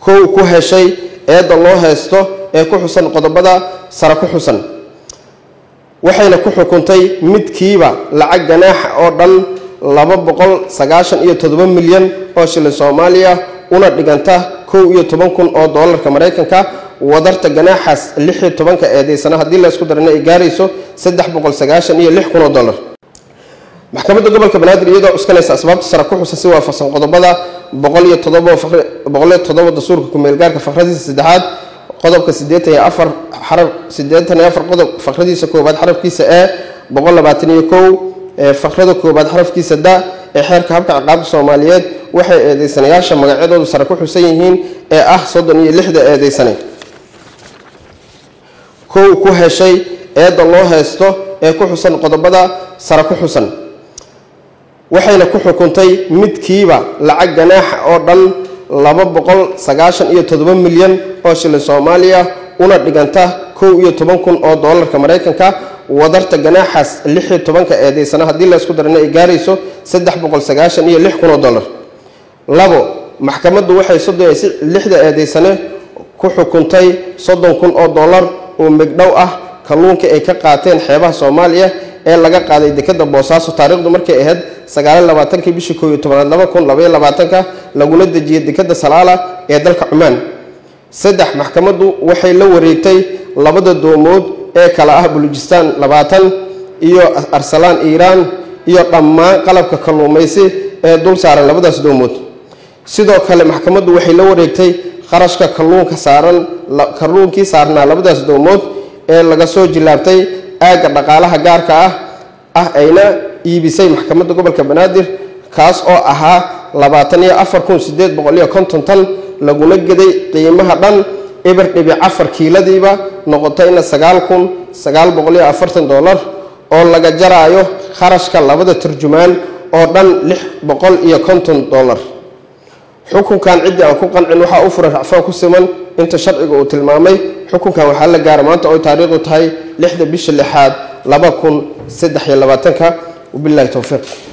kow ku heshay eedda loo haysto ee ku xusan qodobada sare ku xusan waxayna ku xukuntay midkiiba lacag ganaaxa oo dhan laba boqol sagaashan iyo toddoba milyan oo shilin soomaaliya una dhiganta kow iyo toban kun oo doolarka maraykanka wadarta ganaaxaas lix iyo tobanka eedeysana haddii la isku darana ay gaarayso saddex boqol sagaashan iyo lix kun oo dollar maxkamadda gobolka banaadir iyadoo cuskanaysa asbaabta sare ku xusan si waafaqsan qodobada boqol iyo todobo boqol iyo toddoba dastuurka ku-meelgaarka fakradiisa saddexaad qodobka siddeetan iyo afar xaraf siddeetan iyo afar qodob fakradiisa koowaad xarafkiisa e boqol labaatan iyo kow fakrada koowaad xarafkiisa da ee xeerka habka ciqaabta soomaaliyeed waxay eedeysanayaasha magacyadoodu sare ku xusan yihiin ee ah soddon iyo lixda eedeysane kow ku heshay eedda loo haysto ee ku xusan qodobada sare ku xusan waxayna ku xukuntay midkiiba lacag ganaaxa oo dhan laba boqol sagaashan iyo toddoba milyan oo shilin soomaaliya una dhiganta kow iyo toban kun oo doolarka maraykanka wadarta ganaaxaas lix iyo tobanka eedeysana haddii la isku darana ay gaarayso saddex boqol sagaashan iyo lix kun oo dollar labo maxkamaddu waxay soddon iyo lixda eedeysane ku xukuntay soddon kun oo dollar oo megdhow ah kalluunka ay ka qaateen xeebaha soomaaliya ee laga qaaday dekada boosaaso taariikhdu markay ahayd sagaaliy labaatankii bishii kooiyo tobanaad laba kun labaiyo labaatanka laguna dejiyey dekada salaala ee dalka cumaan saddex maxkamaddu waxay la wareegtay labada doomood ee kala ah bulujistaan labaatan iyo arsalaan iiraan iyo dhammaan qalabka kalluumaysi ee dul saaran labadaas doomood sidoo kale maxkamaddu waxay la wareegtay qarashka kalluunka saaran kalluunkii saarnaa labadaas doomood ee laga soo jilaabtay aagga dhaqaalaha gaarka ah ah ayna iibisay maxkamadda gobolka banaadir kaas oo ahaa labaatan iyo afar kun sideed boqol iyo konton tan laguna geday qiimaha dhan eber dhibic afar kiiladiiba noqotayna sagaal kun sagaal boqol iyo afartan dollar oo laga jaraayo kharashka labada turjumaan oo dhan lix boqol iyo konton dollar xukunkan ciddii aan ku qancin waxaa u furan racfaan ku siman inta sharciga uu tilmaamay xukunkan waxaa la gaara maanta oy taariikhdu tahay lixda bisha lixaad laba kun saddex iyo labaatanka wabilahi towfiiq